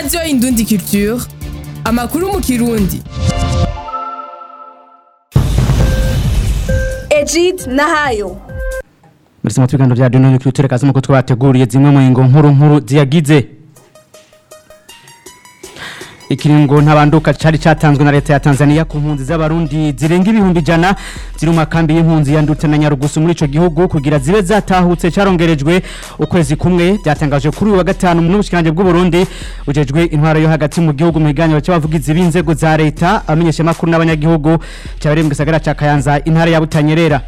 radiyo indundi culture amakuru mu kirundi Egid Nahayo Muri mu biganiro bya Dino Culture kazi muko twateguriye zimwe mu ngo nkuru nkuru ziyagize Ikiringo ntabanduka cari catanzwe na leta ya Tanzania ku mpunzi z'abarundi zirenga ibihumbi jana ziri mu makambi y'impunzi ya Ndute na Nyarugusu muri ico gihugu kugira zibe zatahutse carongerejwe ukwezi kumwe byatangaje kuri uyu wa gatanu mu bushikanje bw'u Burundi ujejwe intwaro yo hagati mu gihugu mu higaniro cy'abavugizi b'inzego za leta amenyesha makuru n'abanyagihugu cyabere mu gisagara ca Kayanza intara ya Butanyerera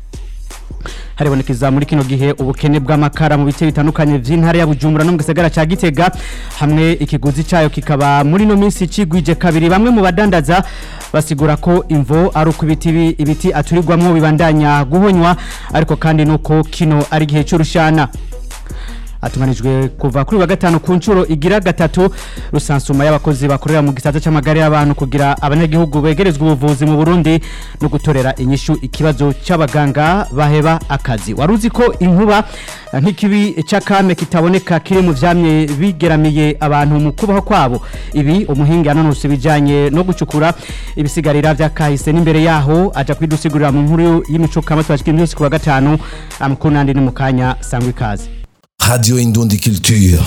haribonekeza muri kino gihe ubukene bw'amakara mu bice bitandukanye vy'intara ya Bujumbura no mu gisagara ca Gitega hamwe ikiguzi cayo kikaba muri no minsi cigwije kabiri bamwe mu badandaza basigura ko imvo ari uko ibiti bi- ibiti aturirwamwo bibandanya guhonywa ariko kandi nuko kino ari gihe cy'urushana atunganijwe kuva kuri wa gatanu ku nshuro igira gatatu rusansuma y'abakozi bakorera mu gisata c'amagare y'abantu kugira abanyagihugu begerezwa ubuvuzi mu Burundi no gutorera inyishu ikibazo c'abaganga baheba akazi waruzi ko inkuba eh, nk'ikibi c'akame kitaboneka kiri mu vyamye bigeramiye abantu mu kubaho kwabo ibi umuhinga yanonose bijanye no gucukura ibisigarira vyakahise n'imbere yaho aja kwidusigurira mu nkuru y'imico kama twashikira imisi ku wa gatanu amakuru nandi ni mu kanya sangwa ikaze Radio Indundi Culture.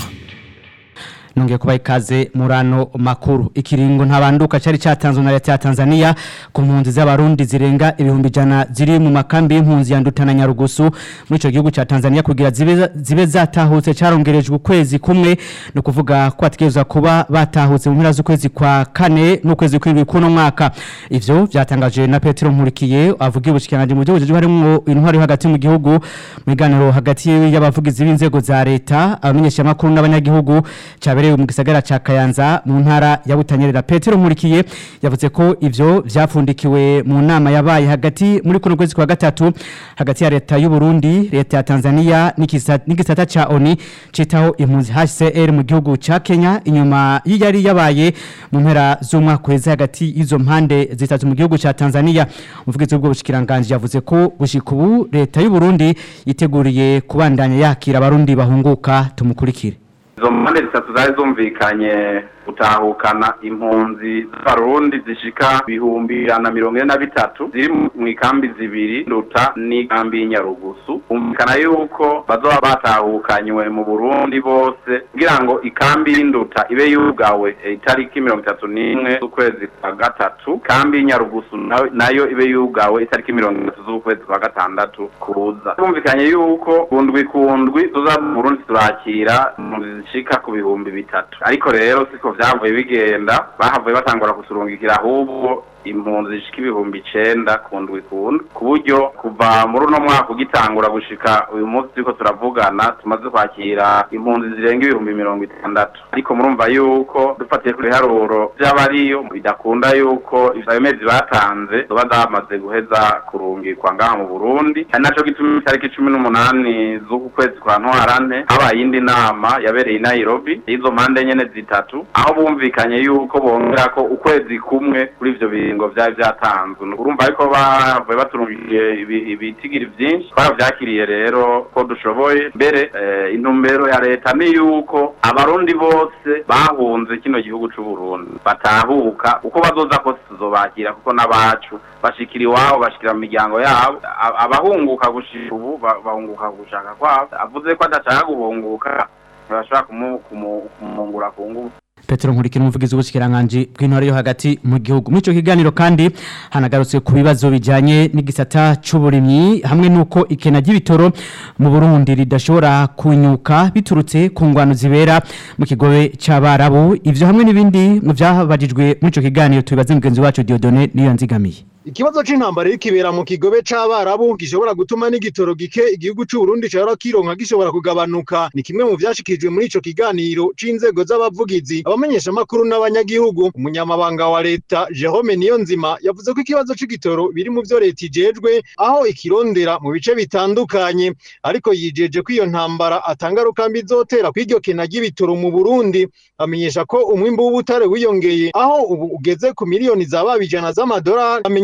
nongeye kubaha ikaze murano makuru ikiringo ntabanduka cyari cyatanzwe na leta ya Tanzania ku mpunzi z'abarundi zirenga ibihumbi jana ziri mu makambi y'impunzi ya Nduta na Nyarugusu muri ico gihugu ca Tanzania kugira zibe zibe zatahutse carongerejwe ukwezi kumwe no kuvuga ko ategerezwa kuba batahutse mu mpera z'ukwezi kwa kane n'ukwezi kw'indwi kuno mwaka ivyo byatangaje na Petero Nkurikiye avuga ubushikiranganje mu gihugu harimo intwari yo hagati mu gihugu mu biganiro hagati y'abavugizi b'inzego za leta abamenyesha makuru n'abanyagihugu cyabereye mu gisagara ca Kayanza mu ntara ya Butanyerera Petero Nkurikiye yavuze ko ivyo vyapfundikiwe mu nama yabaye hagati muri kuno kwezi kwa gatatu hagati ya leta y'u Burundi leta ya Tanzania n'ikisa- n'igisata ca ONI citaho impunzi HCR mu gihugu ca Kenya inyuma y'iyari yabaye mu mpera z'umwaka uheze hagati y'izo mpande zitatu mu gihugu ca Tanzania umuvugizi w'ubwo bushikiranganje yavuze ko gushika ubu leta y'u Burundi yiteguriye kubandanya yakira abarundi bahunguka tumukurikire izo mpande zitatu zari zumvikanye gutahukana impunzi z'abarundi zishika ibihumbi ijana na mirongo ine na bitatu ziri mu- mu ikambi zibiri nduta n'ikambi y'inyarugusu humvikana yuko bazoba batahukanywe mu burundi bose kugira ngo ikambi y'induta ibe yugawe eh, itariki mirongo itatu n'imwe z'ukwezi kwa gatatu ikambi y'inyarugusu nayo- nayo ibe yugawe itariki mirongo itatu z'ukwezi kwa gatandatu kuza humvikanye yuko kundwi kundwi tuza mu burundi turakira impunzi zishika ku bihumbi bitatu ariko rero siko vyavuye bigenda bahavuye batangura kuturungikira ahubwo impunzi zishika ibihumbi icenda ku ndwi kundwi ku buryo kuva muri uno mwaka ugitangura gushika uyu munsi turiko turavugana tumaze kwakira impunzi zirenga ibihumbi mirongo itandatu ariko murumva yuko dufatiye ku biharuro vy'abariyo bidakunda yuko ayo mezi batanze zoba zamaze guheza kurungikwa ngaha mu burundi ari naco gituma itariki cumi n'umunani z'uku kwezi kwa ntwarante habaye iyindi nama yabereye i nairobi y'izo mpande nyene zitatu aho bumvikanye yuko bongera ko ukwezi kumwe kuri ivyo biringo vyari vyatanzwe urumva ariko bavuye baturungiye ibi- ibitigiri vyinshi twaravyakiriye rero ko dushoboye mbere eh, intumbero ya leta ni yuko abarundi bose bahunze kino gihugu c'uburundi batahuka uko bazoza kose tuzobakira kuko n'abacu bashikira iwabo bashikira mu miryango yabo A- abahunguka gushika ubu ba- bahunguka gushaka kwabo avuze ko adashaka guhunguka ntibashobora kumu- kumu- kumungura ku ngufu Petero Nkurikira umuvugizi w'ubushikiranganje bw'intore yo hagati mu gihugu muri ico kiganiro kandi hanagarutse ku bibazo bijanye n'igisata c'uburimyi hamwe nuko ikena ry'ibitoro mu Burundi ridashobora kunyuka biturutse ku ngwano zibera mu kigobe c'abarabu ivyo hamwe n'ibindi mu vyabajijwe muri ico kiganiro tubibaze mugenzi wacu Dieudonné niyo nzigamiye Ikibazo c'intambara irikibera mu kigobe c'abarabu gishobora gutuma n'igitoro gike igihugu c'u Burundi cahora kironka gishobora kugabanuka ni kimwe mu vyashikijwe muri ico kiganiro c'inzego z'abavugizi abamenyesha makuru n'abanyagihugu umunyamabanga wa leta Jerome Niyonzima yavuze ko ikibazo c'igitoro biri mu vyo leta ijejwe aho ikirondera mu bice bitandukanye ariko yijeje ko iyo ntambara atangaruka mbi izotera kw'iryo kena ry'ibitoro mu Burundi amenyesha ko umwimbu w'ubutare wiyongeye aho ubu ugeze ku miliyoni za babijana z'amadolari amenyesha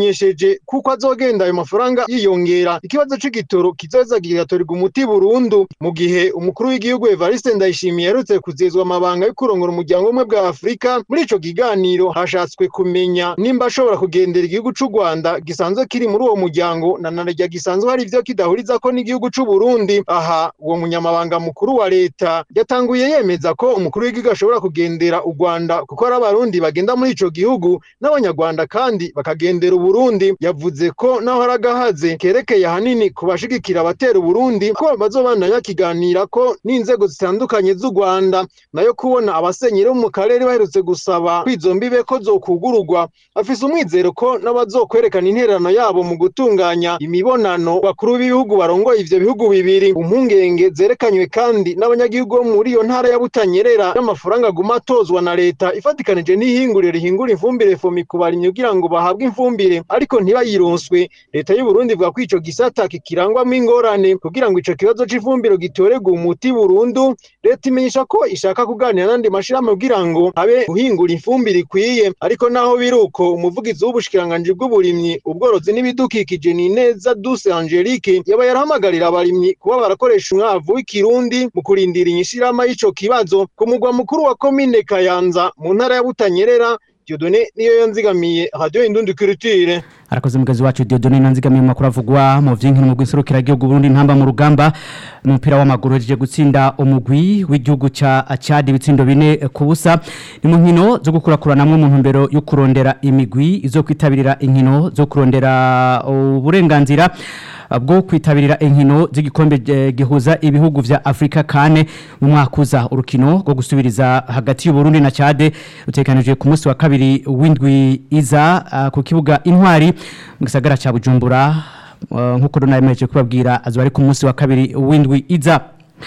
yamenyesheje kuko azogenda ayo mafaranga yiyongera ikibazo c'igitoro kizoza kigatorerwa umuti burundu mu gihe umukuru w'igihugu Evariste Ndayishimiye yarutse kuzezwa amabanga yo kurongora umuryango umwe bwa Afrika muri ico kiganiro hashatswe kumenya nimba ashobora kugendera igihugu c'u Rwanda gisanzwe kiri muri uwo muryango na narya gisanzwe hari ivyo kidahurizako n'igihugu c'u Burundi aha uwo munyamabanga mukuru wa leta yatanguye yemeza ko umukuru w'igihugu ashobora kugendera u Rwanda kuko ari abarundi bagenda muri ico gihugu n'abanyarwanda kandi bakagendera Uburundi yavuze ko naho haragahaze kerekeye ahanini ku bashigikira abatera Uburundi ko bazobana yakiganira ko n'inzego zitandukanye z'u Rwanda nayo kubona abasenyeri bo mu karere baherutse gusaba kwizombibe ko zokugururwa afise umwizero ko n'abazokwerekana intererano yabo mu gutunganya imibonano bakuru b'ibihugu barongoye ivyo bihugu bibiri impungenge zerekanywe kandi n'abanyagihugu bo muri iyo ntara ya Butanyerera n'amafaranga aguma atozwa na leta ifatikanije n'ihinguriro rihingura ifumbire fomi ku barimyi kugira ngo bahabwe ifumbire ariko ntibayironswe leta y'u Burundi ivuga ko ico gisata kikirangwamo ingorane kugira ngo ico kibazo c'ifumbire gitorerwe umuti burundu leta imenyesha ko ishaka kuganira n'andi mashirahamwe kugira ngo habe guhingura ifumbire ikwiye ariko naho biruko umuvugizi w'ubushikiranganji bw'uburimyi ubworozi n'ibidukikije ni neza Duse Angelique yaba yarahamagarira abarimyi kuba barakoresha umwavu w'ikirundi mu kurindira inyishirama y'ico kibazo ku mugwa mukuru wa komine Kayanza mu ntara ya Butanyerera Dieudonné niyo yanzigamiye radio Indundi Culture arakoze mugazi wacu Dieudonné nanzigamiye mu makuru avugwa mu vyinkino mu gwiserukira gihugu Burundi ntamba mu rugamba umupira w'amaguru hejeje gutsinda umugwi w'igihugu ca Chad ibitsindo bine ku busa ni mu nkino zo gukurakuranamwe mu ntumbero yo kurondera imigwi izo kwitabirira inkino zo kurondera uburenganzira bwo kwitabirira inkino z'igikombe eh, gihuza ibihugu vya Afrika kane mu mwaka uza urukino rwo gusubiriza hagati y'u Burundi na Chad utekanijwe ku munsi wa kabiri w'indwi iza ah, ku kibuga intwari mu gisagara ca Bujumbura uh, nkuko donayemeje kubabwira azo ari ku munsi wa kabiri w'indwi iza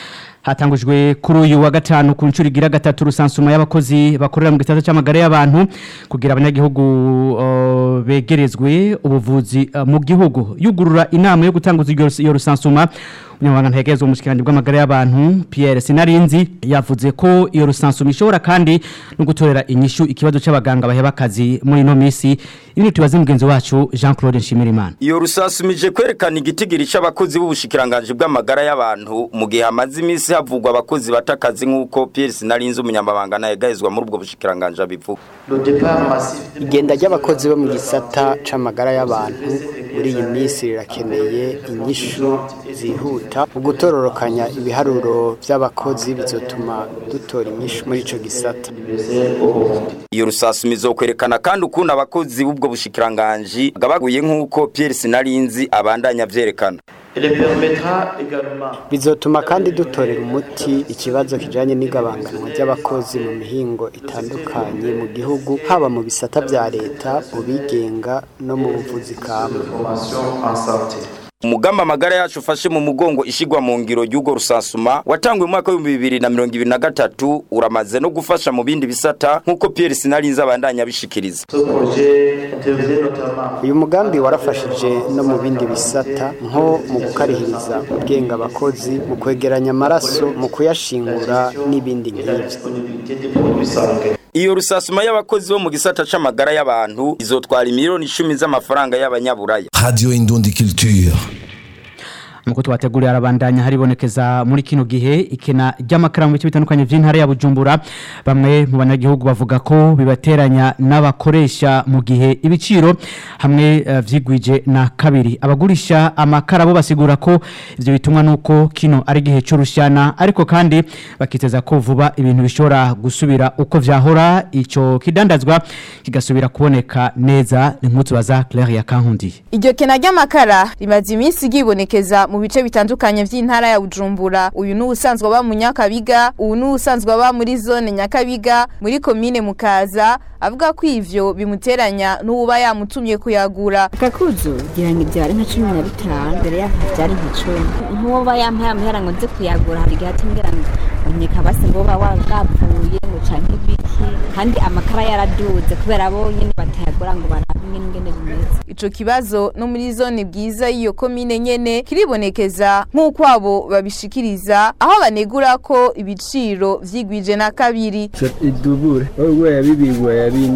hatangujwe kuri uyu wa gatanu ku nshuro igira gatatu rusansuma y'abakozi bakorera mu gisata cy'amagara y'abantu kugira abanyagihugu uh, begerezwe ubuvuzi uh, mu gihugu yugurura inama yo gutanguza iyo- iyo rusansuma umunyamabanga ntegerezwa mu bushikiranganje bw'amagara y'abantu Pierre Sinarinzi yavuze ko iyo rusansuma ishobora kandi no gutorera inyishu ikibazo c'abaganga baheba akazi muri ino misi ibintu tubaze mugenzi wacu Jean Claude Nshimirimana Iyo rusasumije kwerekana igitigiri c'abakozi b'ubushikiranganje bw'amagara y'abantu mu gihe hamaze iminsi havugwa abakozi batakazi nk'uko Pierre Sinarinzi umunyamabanga nayegahezwa muri ubwo bushikiranganje abivuga. igenda ry'abakozi bo mu gisata c'amagara y'abantu muri iyi minsi rirakeneye inyishu zihuta mu gutororokanya ibiharuro by'abakozi bizotuma dutora inyishu muri ico gisata Iyo rusasuma izokwerekana kandi ukuntu abakozi b'ubwo bushikiranganje gabaguye nk'uko Pierre Sinarinzi abandanya vyerekana. bizotuma kandi dutorera umuti ikibazo kijanye n'igabanganwa ry'abakozi mu mihingo itandukanye mu gihugu haba mu bisata vya leta mu bigenga no mu buvuzi kama Umugamba amagara yacu ufashe mu mugongo ishigwa mu ngiro y'ugo rusasuma watangwe mu mwaka wa 2023 uramaze no gufasha mu bindi bisata nkuko Pierre Sinarinzi abandanya bishikiriza. uyu mugambi warafashije no mu bindi bisata nko mu gukarihiriza ubwenge abakozi mu kwegeranya amaraso mu kuyashingura n'ibindi nk'ibyo Iyo rusasuma y'abakozi bo mu gisata c'amagara y'abantu izotwara imiliyoni 10 z'amafaranga y'abanyaburaya. Radio Indundi Culture. Muko twateguriye arabandanya haribonekeza muri kino gihe ikena ry'amakaramu bice bitandukanye by'intara ya Bujumbura bamwe mu banyagihugu bavuga ko bibateranya n'abakoresha mu gihe ibiciro hamwe uh, vyigwije na kabiri abagurisha amakara bo basigura ko ivyo bitumwa nuko kino ari gihe cy'urushana ariko kandi bakiteza ko vuba ibintu bishobora gusubira uko vyahora ico kidandazwa kigasubira kuboneka neza ni nk'utu baza Claire ya Kankundi Iryo kena ry'amakara rimaze iminsi ryibonekeza mu bice bitandukanye by'intara ya Bujumbura. Uyu ni usanzwe aba mu Nyakabiga, uyu ni usanzwe aba muri zone Nyakabiga, muri komine Mukaza, avuga ko ivyo bimuteranya n'uba yamutumye kuyagura. akakuzu ngira ngo ibyari nka cumi na bitanu mbere yaho byari nka cumi nk'uba yampaye amahera ngo nze kuyagura hari igihe atumbwira ngo unyeka basi ngo uba wagapfuye ngo canke ibiki kandi amakara yaraduze kubera bo nyene batayagura ngo barabe ingene ingene bimeze Ico kibazo no muri zone bwiza y'iyo komine nyene kiribonekeza nk'uko abo babishikiriza aho banegura ko ibiciro vyigwije na kabiri idubure wowe ya bibiri ya bine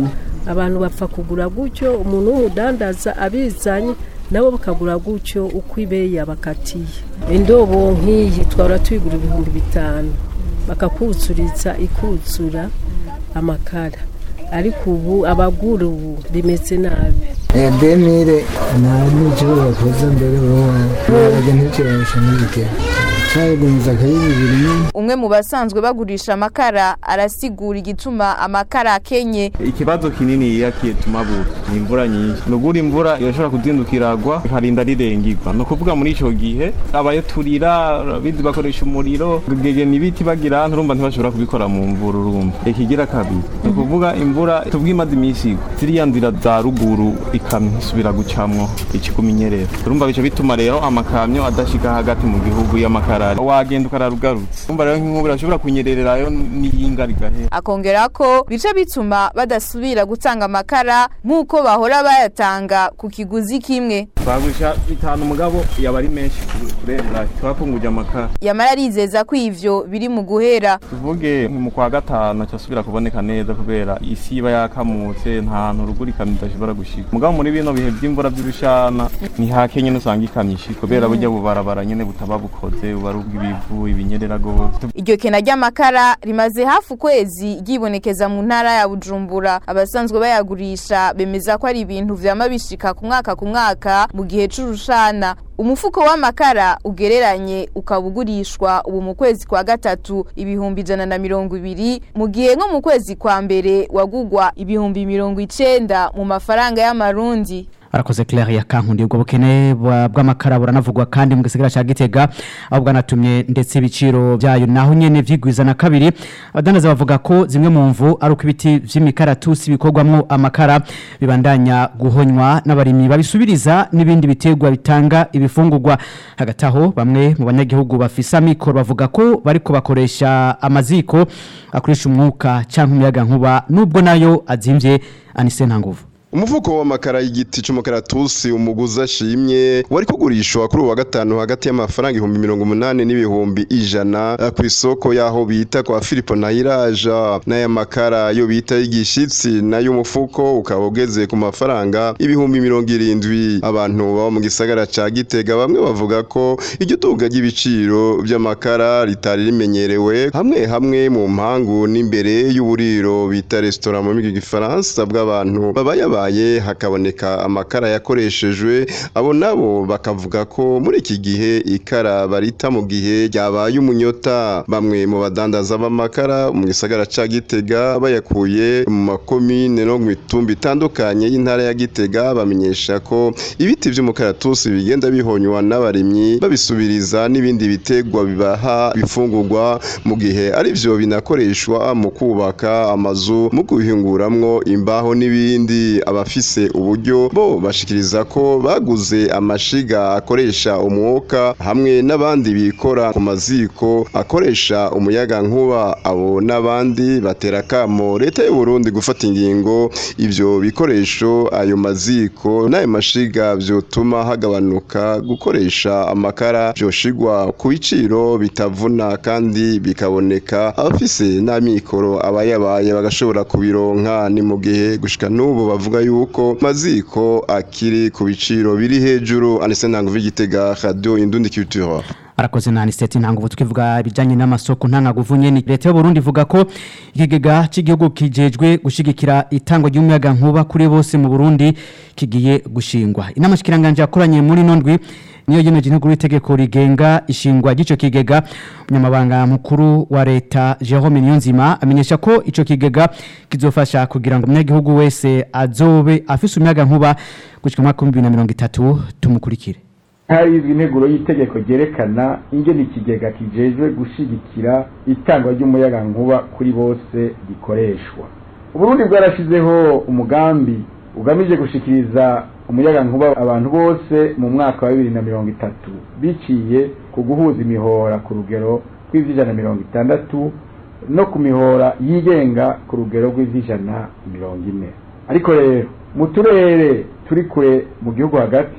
abantu bapfa kugura gutyo umuntu w'umudandaza abizanye nabo bakagura gutyo uko ibeyi yabakatiye indobo nk'iyi twahora tuyigura ibihumbi bitanu bakakuzuritsa ikuzura amakara ariko ubu abagura ubu bimeze nabi demire nta n'icyo bakoze mbere wowe ntabwo nticyoroshye n'ibigero cyarigumiza akari bibiri nyine umwe mu basanzwe bagurisha amakara arasigura igituma amakara akenye ikibazo kinini yiyakiye tumabura ni imvura nyinshi nugura imvura irashobora kudindukiragwa ikarinda rirengirwa ni ukuvuga muri icyo gihe abayaturira bindi bakoresha umuriro gegena ibiti bagira nturumva ntibashobora kubikora mu mvura urumva ikigira kabiri ni ukuvuga imvura tubwimaze iminsi igwa ziriya nzira za ruguru ikamyo isubira gucamwo ikikumenyerera urumva bica bituma rero amakamyo adashika hagati mu gihugu y'amakara wagenda ukararugarutse urumva rero nk'inkubura ashobora kunyererayo n'iyinga rigahera akongera ko bica bituma badasubira gutanga amakara nk'uko bahora bayatanga ku kiguzi kimwe twagurisha bitanu mugabo yaba ari menshi kurenza twapfunguje amakara yamara arizeza ko ivyo biri mu guhera tuvuge mu kwa gatanu acasubira kuboneka neza kubera isi iba yakamutse nta hantu ruguru ikamyo idashobora gushika mugabo muri bino bihe by'imvura by'urushana ni hake nyene usanga ikamyo ishika kubera burya bubarabara nyene butaba bukoze buba ari ubw'ibivu ibinyerera gose iryo kena ry'amakara rimaze hafi ukwezi ryibonekeza mu ntara ya bujumbura abasanzwe bayagurisha bemeza ko ari ibintu vyama bishika ku mwaka ku mwaka mu gihe c'urushana umufuko w'amakara ugereranye ukaba ugurishwa ubu mu kwezi kwa gatatu ibihumbi ijana na mirongo ibiri mu gihe nko mu kwezi kwa mbere wagugwa ibihumbi mirongo icenda mu mafaranga y'amarundi arakoze Claire ya kankundi ubwo bukene bwa- bw'amakara buranavugwa kandi mu gisagara ca Gitega aho bwanatumye ndetse ibiciro byayo naho nyene vyigwiza na kabiri abadandaza bavuga ko zimwe mu mvu ari uko ibiti vy'imikaratusi bikorwamwo amakara bibandanya guhonywa n'abarimyi babisubiriza n'ibindi biterwa bitanga ibifungurwa hagati aho bamwe mu banyagihugu bafise amikoro bavuga ko bariko bakoresha amaziko akoresha umwuka canke umuyaga nkuba nubwo nayo azimvye anise ntanguvu umufuko w'amakara y'igiti c'umukaratusi umuguzi ashimye wari kugurishwa kuri ubu wa gatanu hagati y'amafaranga ibihumbi mirongo umunani n'ibihumbi ijana eh, ku isoko y'aho bita kwa filipo nayiraja n'aya makara yo bita y'igishitsi nayo umufuko ukaba ugeze ku mafaranga ibihumbi mirongo irindwi abantu baba mu gisagara ca gitega bamwe bavuga ko iryo duga ry'ibiciro by'amakara ritari rimenyerewe hamwe hamwe mu mpangu n'imbere y'uburiro bita resitora mu rurimi rw'igifaransa bw'abantu babayabaye hakaboneka amakara yakoreshejwe abo nabo bakavuga ko muri iki gihe ikara barita mu gihe ryabaye umunyota bamwe mu badandaza b'amakara mu gisagara ca gitega bayakuye mu makomine no mu mitumba itandukanye y'intara ya gitega bamenyesha ko ibiti vy'umukaratusi bigenda bihonywa n'abarimyi babisubiriza n'ibindi bitegwa bibaha bifungurwa mu gihe ari vyo binakoreshwa mu kubaka amazu mu kubihinguramwo imbaho n'ibindi abafise uburyo bo bashikiriza ko baguze amashiga akoresha umwuka hamwe n'abandi bikora ku maziko akoresha umuyaga nkuba abo n'abandi batera kamo leta y'u Burundi gufata ingingo ivyo bikoresho ayo maziko n'ayo mashiga vyotuma hagabanuka gukoresha amakara vyoshigwa ku biciro bitavuna kandi bikaboneka abafise n'amikoro abayabaye bagashobora kubironka ni mu gihe gushika n'ubu bavuga yuko maziko akiri ku biciro biri hejuru anise ntango v'igitega radio indundi culture arakoze na aniseti ntango tukivuga ibijyanye n'amasoko ntangaguvu nyene leta y'u Burundi ivuga ko ikigega cy'igihugu kijejwe gushigikira itangwa ry'umuyaga nkuba kuri bose mu Burundi kigiye gushingwa inama shikiranganje yakoranye muri nondwi niyo yemeje intego y'itegeko rigenga ishingwa ry'ico kigega umunyamabanga mukuru wa leta Jerome Niyonzima amenyesha ko ico kigega kizofasha kugira ngo umunyagihugu wese azobe afise umuyaga nkuba gushika mu mwaka wa 2030 tumukurikire harizwe integuro y'itegeko ryerekana ingene ikigega kijejwe gushigikira itangwa ry'umuyaga nkuba kuri bose gikoreshwa uburundi bwarashizeho umugambi ugamije gushikiriza umuyaga nkuba abantu bose mu mwaka wa bibiri na mirongo itatu biciye ku guhuza imihora ku rugero rw'ivy'ijana mirongo itandatu no ku mihora yigenga ku rugero rw'ivy'ijana mirongo ine ariko rero mu turere turi kure mu gihugu hagati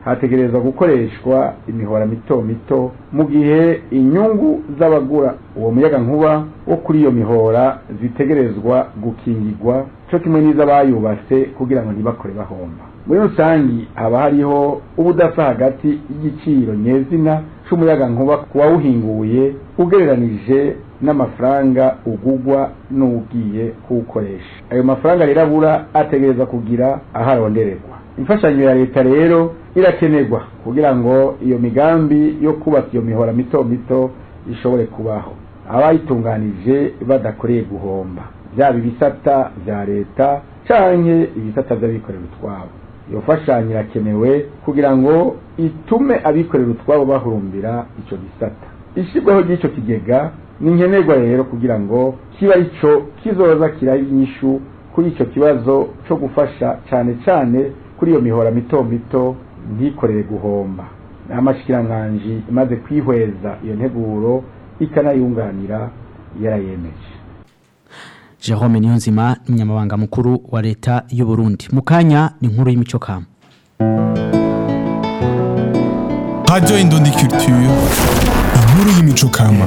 hategerezwa gukoreshwa imihora mito mito mu gihe inyungu z'abagura uwo muyaga nkuba wo kuri iyo mihora zitegerezwa gukingirwa cyo kimwe n'iz'abayubatse kugira ngo ntibakore bahomba muri rusangi haba hariho ubudasa hagati y'igiciro nyezina c'umuyaga nkuba ku wawuhinguye ugereranije n'amafaranga ugugwa n'ugiye kuwukoresha ayo mafaranga rero abura ategereza kugira aho arondererwa imfashanyo ya leta rero irakenerwa kugira ngo iyo migambi yo kubaka iyo mihora mito mito ishobore kubaho abayitunganije badakoreye guhomba byaba ibisata bya leta canke ibisata by'abikorera utwabo iyo mfashanyo irakenewe kugira ngo itume abikorera utwabo bahurumbira ico gisata ishyirwaho ry'ico kigega ni nkenerwa rero kugira ngo kiba ico kizoza kiraha inyishu kuri ico kibazo co gufasha cane cane kuri iyo mihora mito mito ntikorere guhomba amashikiranganji imaze kwihweza iyo nteguro ikanayunganira yarayemeje Jerome Niyonzima umunyamabanga mukuru wa leta y'u Burundi mu kanya ni inkuru y'imico kama Radio Indundi Culture inkuru y'imico kama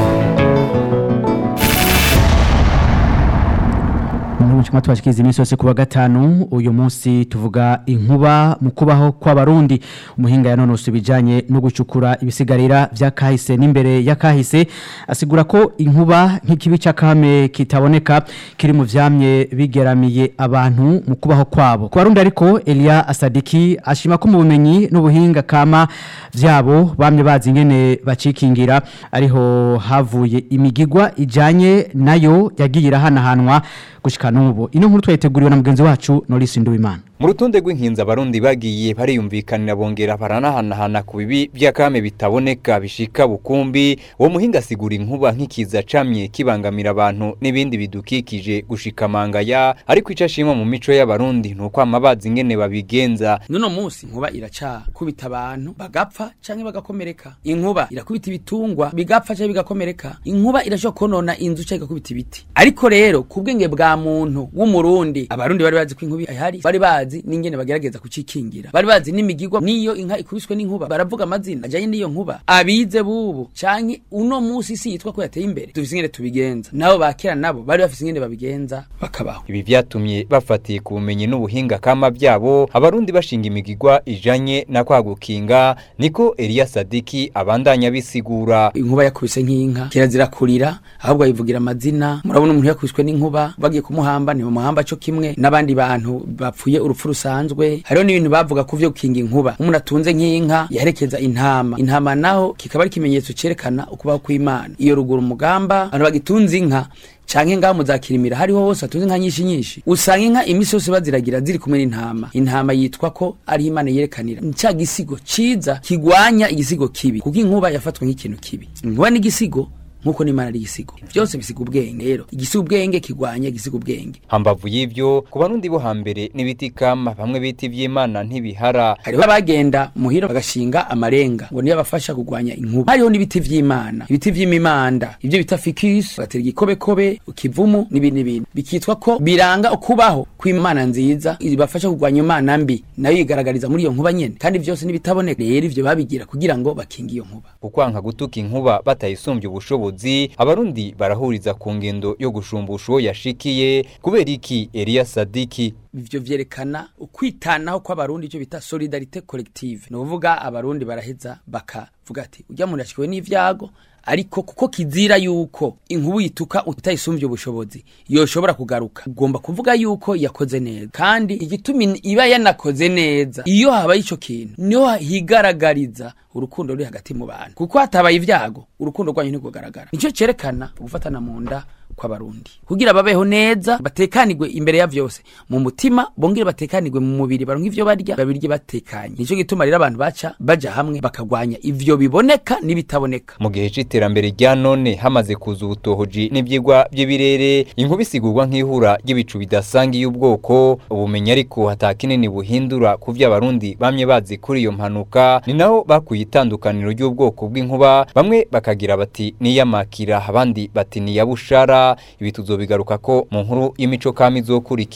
Muri chuma twashikiriza iminsi yose kuwa gatanu uyu munsi tuvuga inkuba mu kubaho kw'abarundi umuhinga yanonosoye ibijanye no gucukura ibisigarira vya kahise n'imbere ya kahise asigura ko inkuba nk'ikibi cy'akame kitaboneka kiri mu vyamye bigeramiye abantu mu kubaho kwabo ku barundi ariko Elia Asadiki ashima ko mu bumenyi n'ubuhinga kama vyabo bamye bazi ingene bacikingira ariho havuye imigigwa ijanye nayo yagiye irahanahanwa gushika n'ubu ino nkuru twayiteguriwe na mugenzi wacu Norris Nduwimana mu rutonde rw'inkinzi abarundi bagiye bariyumvikanira bongera baranahanahana ku bibi by'akame bitaboneka bishika bukumbi uwo muhinga asigura inkuba nk'ikiza camye kibangamira abantu n'ibindi bidukikije gushika mangaya ariko ico ashima mu mico y'abarundi nuko amabazi ingene babigenza nuno munsi inkuba iraca kubita abantu bagapfa canke bagakomereka inkuba irakubita ibitungwa bigapfa canke bigakomereka inkuba irashobora konona inzu canke igakubita ibiti ariko rero ku bwenge bwa muntu w'umurundi abarundi bari bazi ko inkuba ihari bari bazi n'ingene bagerageza kucikingira bari bazi n'imigigwa niyo inka ikubiswe n'inkuba baravuga amazina ajanye n'iyo nkuba abize bubu canke uno munsi isi yitwa ko yateye imbere dufise ingene tubigenza nabo bakera nabo bari bafise ingene babigenza bakabaho ibi vyatumye bafatiye ku bumenyi n'ubuhinga kama byabo abarundi bashinga imigigwa ijanye na kwa gukinga niko Elia Sadiki abandanya bisigura inkuba yakubise nk'inka kirazira kurira ahubwo ayivugira amazina murabona umuntu yakubiswe n'inkuba bagiye kumuhamba ni muhamba cyo kimwe n'abandi bantu bapfuye urupfu rusanzwe hariho n'ibintu bavuga ku vyo gukinga inkuba umuntu atunze nk'inka yaherekeza intama intama naho kikaba ari ikimenyetso cerekana ukubaho kw'Imana iyo ruguru umugamba abantu bagitunze inka canke ngaho muzakirimira hariho hose atunze inka nyinshi nyinshi usanga inka imisi yose baziragira ziri kumwe n'intama intama yitwa ko ari imana yerekanira ca gisigo ciza kigwanya igisigo kibi kuko inkuba yafatwa nk'ikintu kibi inkuba n'igisigo nkuko n'imana ari igisigo byose bisiga ubwenge rero igisiga ubwenge kigwanya igisiga ubwenge hambavu y'ivyo ku barundi bo hambere n'ibiti kama bamwe biti vy'imana ntibihara hariho abagenda muhira bagashinga amarenga ngo niyo abafasha kugwanya inkuba hariho n'ibiti vy'imana ibiti vy'imimanda ivyo bita fikis batera igikobekobe ikivumu n'ibindi n'ibindi bikitwa ko biranga ukubaho kw'imana nziza ibafasha kugwanya imana mbi nayo yigaragariza muri iyo nkuba nyene kandi vyose n'ibitaboneka rero ivyo babigira kugira ngo bakinge iyo nkuba kukwanka gutuka inkuba batayisumbye ubushobozi ubuyobozi abarundi barahuriza ku ngendo yo gushumbusha uwo yashikiye kubera iki Elia Sadiki ivyo vyerekana ukwitanaho kw'abarundi icyo bita solidarite collective ni ukuvuga abarundi baraheza bakavuga ati ujya muntu yashikiwe n'ivyago ariko kuko kizira yuko inkubu yituka utayisumbye ubushobozi yoshobora kugaruka ugomba kuvuga yuko yakoze neza kandi igituma iba yanakoze neza iyo habaye ico kintu niho higaragariza urukundo ruri hagati mu bantu kuko hatabaye ivyago urukundo rwanyu ntirwogaragara nico cerekana gufatana mu nda kw'abarundi kugira babeho neza batekanirwe imbere ya vyose mu mutima bongere batekanirwe mu mubiri baronka ivyo barya babirye batekanye nico gituma rero abantu baca baja hamwe bakagwanya ivyo biboneka n'ibitaboneka mu gihe c'iterambere rya none hamaze kuza ubutohoji n'ivyigwa by'ibirere inkuba isigurwa nk'ihura ry'ibicu bidasangiye ubwoko ubumenyi ariko hatakinini buhindura ku vyo abarundi bamye bazi kuri iyo mpanuka ni naho bakuye itandukaniro ry'ubwoko bw'inkuba bamwe bakagira bati niyamakira abandi bati niyabushara ibi tuzobigaruka ko mu nkuru y'imico kama izokurikira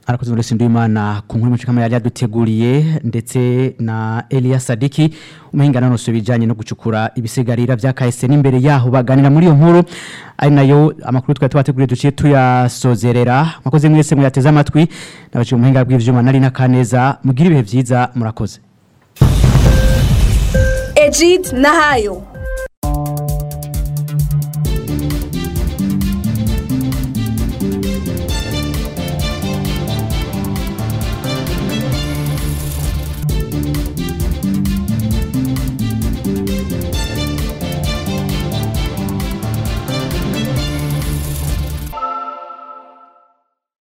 arakoze muri Sindimana ku nkuru y'umucikama yari yaduteguriye ndetse na Elia Sadiki umuhinga nanose bijanye no gucukura ibisigarira vya KS n'imbere yaho baganira muri iyo nkuru ari nayo amakuru twari twateguriye duciye tuyasozerera mwakoze mwese muyateze amatwi nabaciye umuhinga bw'ivyuma nari na kaneza mugira ibihe vyiza murakoze Ejid Nahayo